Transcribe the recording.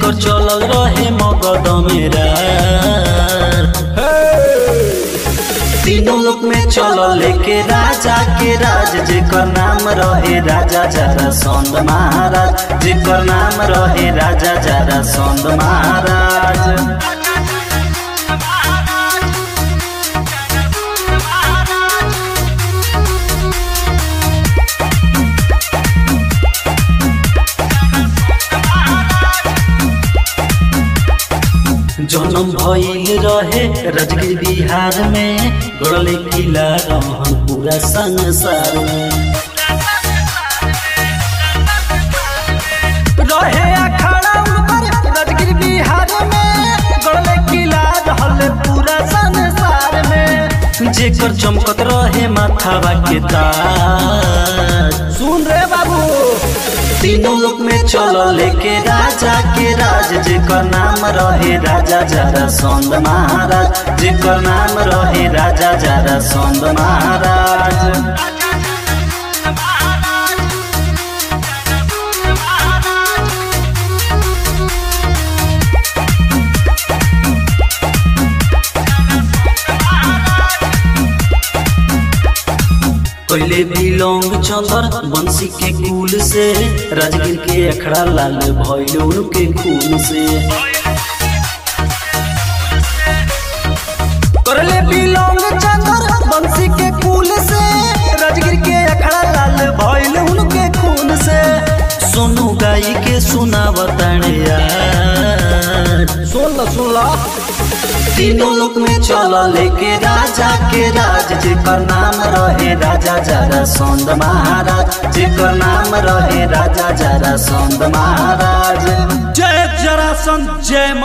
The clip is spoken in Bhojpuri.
जेकर चलल रहे मगध मेरा तीनों लोक में चलल लेके राजा के राज जेकर नाम रहे राजा जरा सौंद महाराज जेकर नाम रहे राजा जरा सौंद महाराज जन्म भइल रहे राजगीर बिहार में गड़ले किला रहन पूरा संसार में रहे अखाड़ा उनकर राजगीर बिहार में गड़ले किला रहल पूरा संसार में जेकर चमकत रहे माथावा के ताज सुन रे बाबू तीनों लोक में चलल लेके राजा के राज जेकर नाम रहे राजा जरा सौंद महाराज जेकर नाम रहे राजा जरा सौंद महाराज पहले बिलोंग चंदर बंसी के कुल से राजगीर के अखड़ा लाल भइल उनके खून से करले बिलोंग चंदर बंसी के कुल से राजगीर के अखड़ा लाल भइल उनके खून से सोनू गाई के सुनावताने यार सुन लो सुन लो तीनों लोक में चल लेके राजा के राज जेकर नाम रहे राजा जरा सौंद महाराज जेकर नाम रहे राजा जरा सौंद महाराज जय जरासन जय